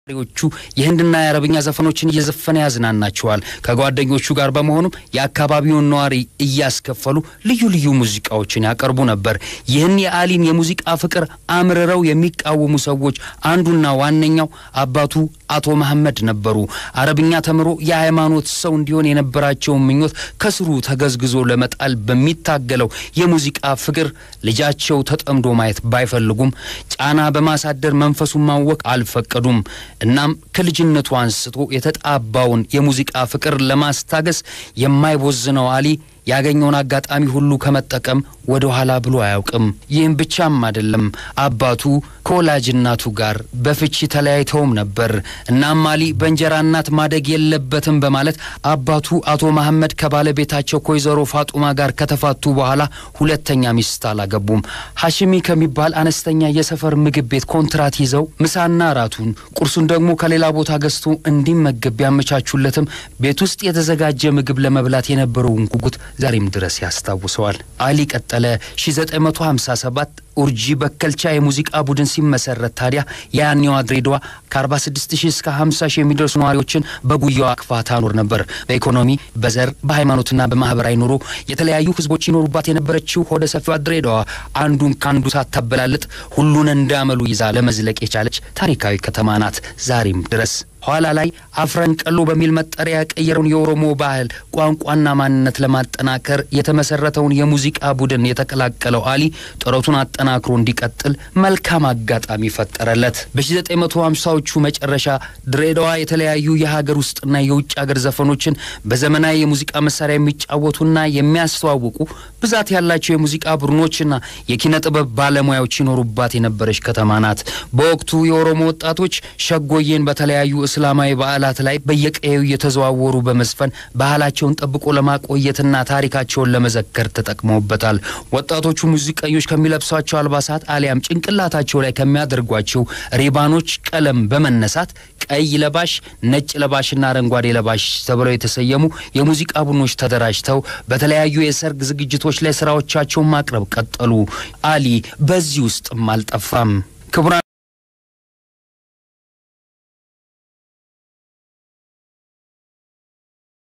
ሪዎቹ የህንድና የአረብኛ ዘፈኖችን እየዘፈነ ያዝናናቸዋል። ከጓደኞቹ ጋር በመሆኑም የአካባቢውን ነዋሪ እያስከፈሉ ልዩ ልዩ ሙዚቃዎችን ያቀርቡ ነበር። ይህን የአሊን የሙዚቃ ፍቅር አምርረው የሚቃወሙ ሰዎች አንዱና ዋነኛው አባቱ አቶ መሐመድ ነበሩ። አረብኛ ተምሮ የሃይማኖት ሰው እንዲሆን የነበራቸውን ምኞት ከስሩ ተገዝግዞ ለመጣል በሚታገለው የሙዚቃ ፍቅር ልጃቸው ተጠምዶ ማየት ባይፈልጉም ጫና በማሳደር መንፈሱን ማወቅ አልፈቀዱም። እናም ከልጅነቱ አንስቶ የተጣባውን የሙዚቃ ፍቅር ለማስታገስ የማይቦዝነው አሊ ያገኘውን አጋጣሚ ሁሉ ከመጠቀም ወደ ኋላ ብሎ አያውቅም። ይህም ብቻም አይደለም፣ አባቱ ከወላጅ እናቱ ጋር በፍቺ ተለያይተውም ነበር። እናም አሊ በእንጀራ እናት ማደግ የለበትም በማለት አባቱ አቶ መሐመድ ከባለቤታቸው ከወይዘሮ ፋጡማ ጋር ከተፋቱ በኋላ ሁለተኛ ሚስት አላገቡም። ሀሽሚ ከሚባል አነስተኛ የሰፈር ምግብ ቤት ኮንትራት ይዘው ምሳና እራቱን ቁርሱን ደግሞ ከሌላ ቦታ ገዝቶ እንዲመገብ ቢያመቻቹለትም ቤት ውስጥ የተዘጋጀ ምግብ ለመብላት የነበረውን ጉጉት ዛሬም ድረስ ያስታውሰዋል። አሊ ቀጠለ። 1957 ኡርጂ በከልቻ የሙዚቃ ቡድን ሲመሰረት ታዲያ የያኔዋ ድሬዳዋ ከ46 ሺህ እስከ 50 ሺህ የሚደርሱ ነዋሪዎችን በጉያዋ አቅፋ ታኖር ነበር። በኢኮኖሚ በዘር በሃይማኖትና በማህበራዊ ኑሮ የተለያዩ ህዝቦች ይኖሩባት የነበረችው ሆደ ሰፊዋ ድሬዳዋ አንዱን ከአንዱ ሳታበላልጥ ሁሉን እንዳመሉ ይዛ ለመዝለቅ የቻለች ታሪካዊ ከተማ ናት ዛሬም ድረስ። ኋላ ላይ አፍረን ቀሎ በሚል መጠሪያ የቀየረውን የኦሮሞ ባህል ቋንቋና ማንነት ለማጠናከር የተመሰረተውን የሙዚቃ ቡድን የተቀላቀለው አሊ ጥረቱን አጠናክሮ እንዲቀጥል መልካም አጋጣሚ ፈጠረለት። በ1950ዎቹ መጨረሻ ድሬዳዋ የተለያዩ የሀገር ውስጥና የውጭ ሀገር ዘፈኖችን በዘመናዊ የሙዚቃ መሳሪያ የሚጫወቱና የሚያስተዋውቁ ብዛት ያላቸው የሙዚቃ ቡድኖችና የኪነ ጥበብ ባለሙያዎች ይኖሩባት የነበረች ከተማ ናት። በወቅቱ የኦሮሞ ወጣቶች ሸጎዬን በተለያዩ እስላማዊ በዓላት ላይ በየቀየው እየተዘዋወሩ በመዝፈን ባህላቸውን ጠብቆ ለማቆየትና ታሪካቸውን ለመዘከር ተጠቅመውበታል። ወጣቶቹ ሙዚቀኞች ከሚለብሷቸው አልባሳት አሊያም ጭንቅላታቸው ላይ ከሚያደርጓቸው ሪባኖች ቀለም በመነሳት ቀይ ለባሽ፣ ነጭ ለባሽና አረንጓዴ ለባሽ ተብለው የተሰየሙ የሙዚቃ ቡድኖች ተደራጅተው በተለያዩ የሰርግ ዝግጅቶች ላይ ስራዎቻቸውን ማቅረብ ቀጠሉ። አሊ በዚህ ውስጥም አልጠፋም። ክቡራን